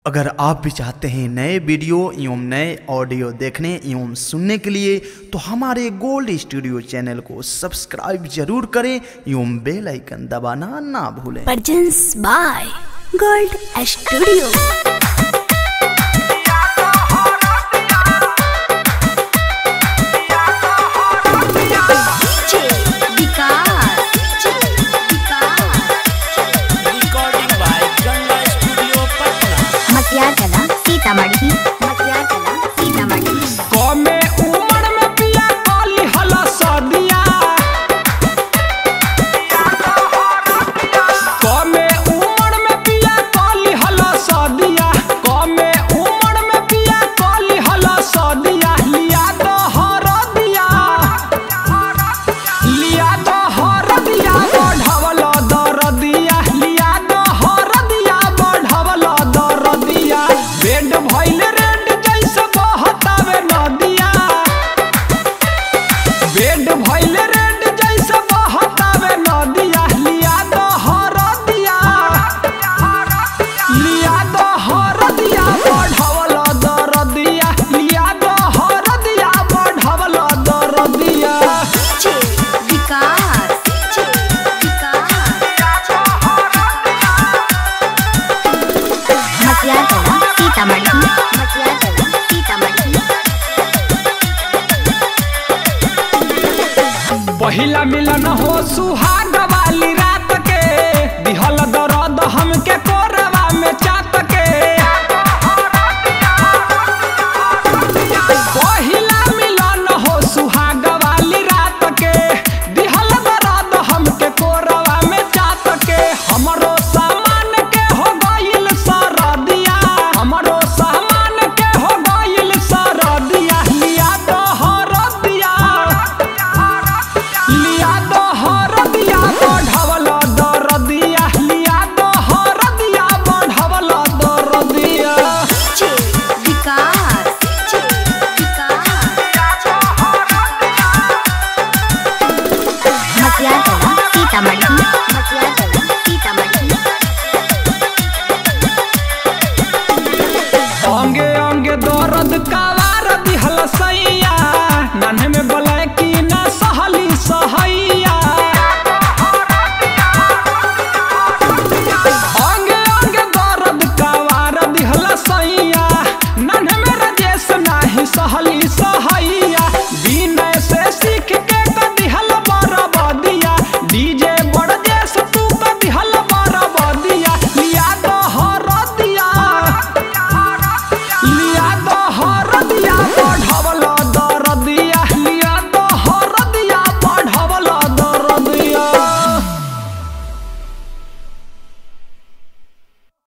अगर आप भी चाहते हैं नए वीडियो एवं नए ऑडियो देखने एवं सुनने के लिए तो हमारे गोल्ड स्टूडियो चैनल को सब्सक्राइब जरूर करें एवं बेल आइकन दबाना ना भूलें Presents by Gold Studio. recording by Ganga Studio Patna. मटियार कला सीतामढ़ी मटियार कला सीतामढ़ी कमे उमर में पिया काली हला सदिया कमे उमर में पिया काली हला सदिया कमे उमर में पिया काली हला सदिया लिया तो हर दिया लिया तो हर दिया बढ़वल दर दिया लिया तो हर दिया बढ़वल दर दिया बेड भइल रेड जैसे बहतावे नदिया बेड भइल रेड जैसे बहतावे नदिया लिया तो हर दिया लिया तो हर दिया बढ़वल दर दिया लिया तो हर दिया बढ़वल दर दिया विकास मटियार कला सीतामढ़ी मटियार कला सीतामढ़ी पहिला मिलन हो सुहाग वाली रात के दिहल दर्द हमके कोरवा में चात के पहिला मिलन हो सुहाग वाली रात के दिहल दर्द हमके कोरवा में चात के हमरो सामान के हो गइल सरदिया हमरो सामान के हो गइल सरदिया लिया तो हरदिया लिया तो हर दिया बढ़वल दर दिया लिया तो हर दिया बढ़वल दर दिया विकास मटियार कला सीतामढ़ी मटियार कला सीतामढ़ी अंगे अंगे दर्द कवार दिहल सैया